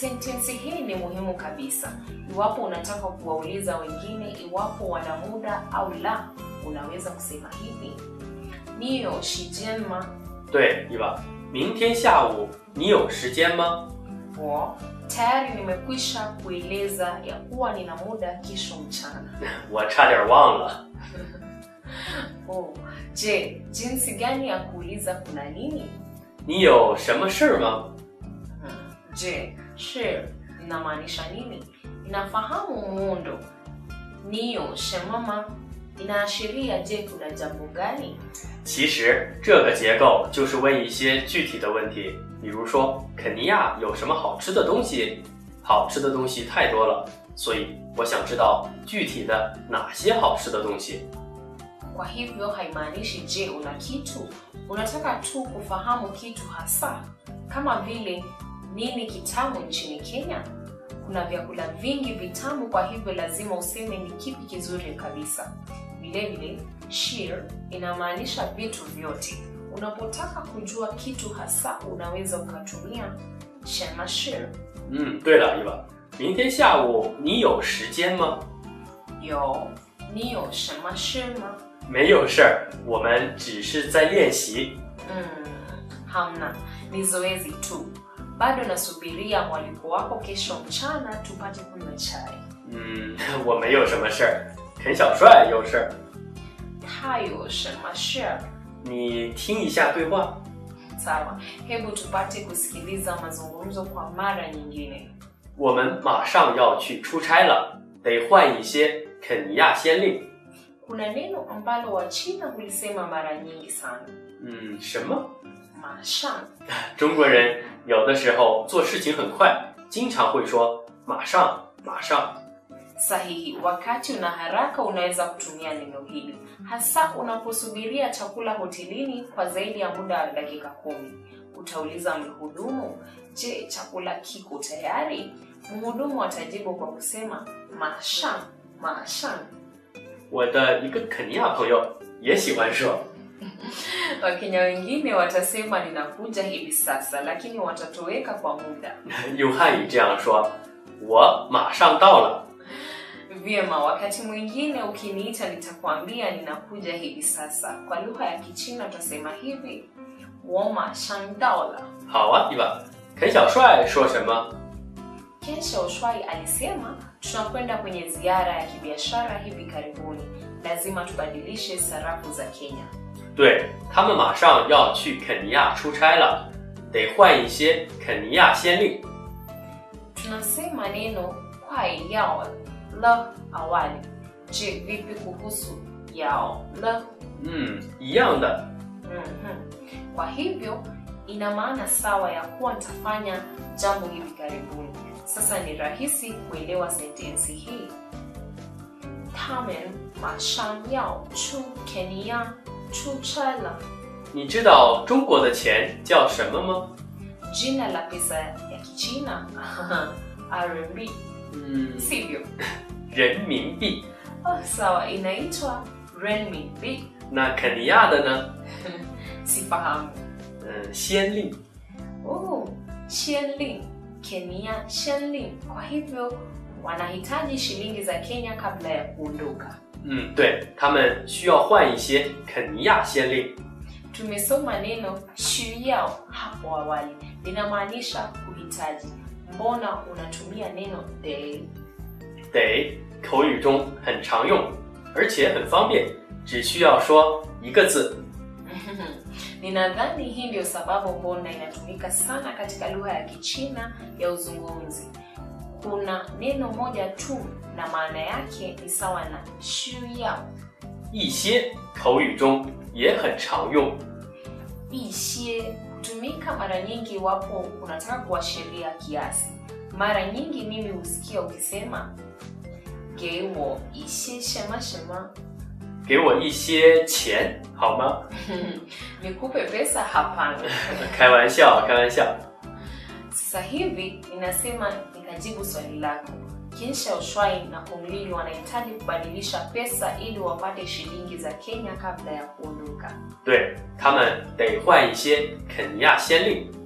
sentensi hii ni muhimu kabisa. Iwapo unataka kuwauliza wengine iwapo wana muda au la, unaweza kusema hivi: 你有时间吗？ 对，伊娃，明天下午你有时间吗？ 我 tayari nimekwisha kueleza ya kuwa nina muda kesho mchana. 我差点忘了。 Oh, je, jinsi gani ya kuuliza kuna nini? 你有什么事吗？ Hmm, Je, shi inamaanisha nini? Inafahamu muundo. Niyo shemama inaashiria je, kuna jambo gani? 其实这个结构就是问一些具体的问题，比如说肯尼亚有什么好吃的东西？好吃的东西太多了，所以我想知道具体的哪些好吃的东西。 Kwa hivyo haimaanishi je una kitu, unataka tu kufahamu kitu hasa, kama vile nini kitamu nchini Kenya. Kuna vyakula vingi vitamu, kwa hivyo lazima useme ni kipi kizuri kabisa. Vilevile, shir inamaanisha vitu vyote. Unapotaka kujua kitu hasa, unaweza ukatumia shema shir. 嗯，对了，伊娃，明天下午你有时间吗？ Yo, niyo shema shir ma? 没有事儿，我们只是在练习。 Mm, hamna, ni zoezi tu. Bado nasubiria mwaliko wako kesho mchana tupate kunywa chai. 嗯，我没有什么事儿，肯小帅有事儿， Hayo shema shir. 你听一下对话。 Sawa, hebu tupate kusikiliza mazungumzo kwa mara nyingine. 我们马上要去出差了，得换一些肯尼亚先令。 Kuna neno ambalo Wachina hulisema mara nyingi sana, 嗯，什么？ mashan. 中国人有的时候做事情很快，经常会说马上，马上。 Sahihi, wakati una haraka unaweza kutumia neno hili, hasa unaposubiria chakula hotelini kwa zaidi ya muda wa dakika kumi. Utauliza mhudumu, je, chakula kiko tayari? Mhudumu atajibu kwa kusema mashan, mashan. 我的一个肯尼亚朋友也喜欢说， Wakenya wengine watasema ninakuja hivi sasa, lakini watatoweka kwa muda. 用汉语这样说：“我马上到了。 Vyema, wakati mwingine ukiniita nitakwambia ninakuja hivi sasa. Kwa lugha ya Kichina utasema hivi, 我马上到了。” 好啊，伊娃。肯小帅说什么？ Kesho Ushwai alisema tunakwenda kwenye ziara ya kibiashara hivi karibuni, lazima tubadilishe sarafu za Kenya. 对他们马上要去肯尼亚出差了，得换一些肯尼亚先令。 Tunasema neno kwai yao la awali. Je, vipi kuhusu yao la? 嗯，一样的。 Mhm. Kwa hivyo ina maana sawa ya kuwa nitafanya jambo hivi karibuni. Sasa ni rahisi kuelewa sentensi hii. 他们马上要去肯尼亚出差了。 你知道中国的钱叫什么吗？ Jina la pesa ya Kichina RMB, 嗯， sivyo? 人民币。 Oh, sawa, inaitwa renminbi. 那肯尼亚的呢？ Sifahamu. 嗯，先令。 Oh, shilingi Kenya shilingi. Kwa hivyo wanahitaji shilingi za Kenya kabla ya kuondoka. 嗯，对他们需要换一些肯尼亚先令。 Tumesoma neno shuyao hapo awali, linamaanisha kuhitaji. Mbona unatumia neno de? 得口语中很常用，而且很方便，只需要说一个字。 Ninadhani hii ndio sababu mbona inatumika sana katika lugha ya Kichina ya uzungumzi. Kuna neno moja tu na maana yake ni sawa na shuyao. 一些口语中也很常用。 Ishie hutumika mara nyingi iwapo unataka kuashiria kiasi. Mara nyingi mimi husikia ukisema gewo ishie shema shema. 给我一些钱好吗？ Nikupe pesa? Hapana. 开玩笑，开玩笑。 Sasa hivi ninasema nikajibu swali lako. Kinsha Ushwai na Kumlili wanahitaji kubadilisha pesa ili wapate shilingi za Kenya kabla ya kuondoka. 对他们得换一些肯尼亚先令。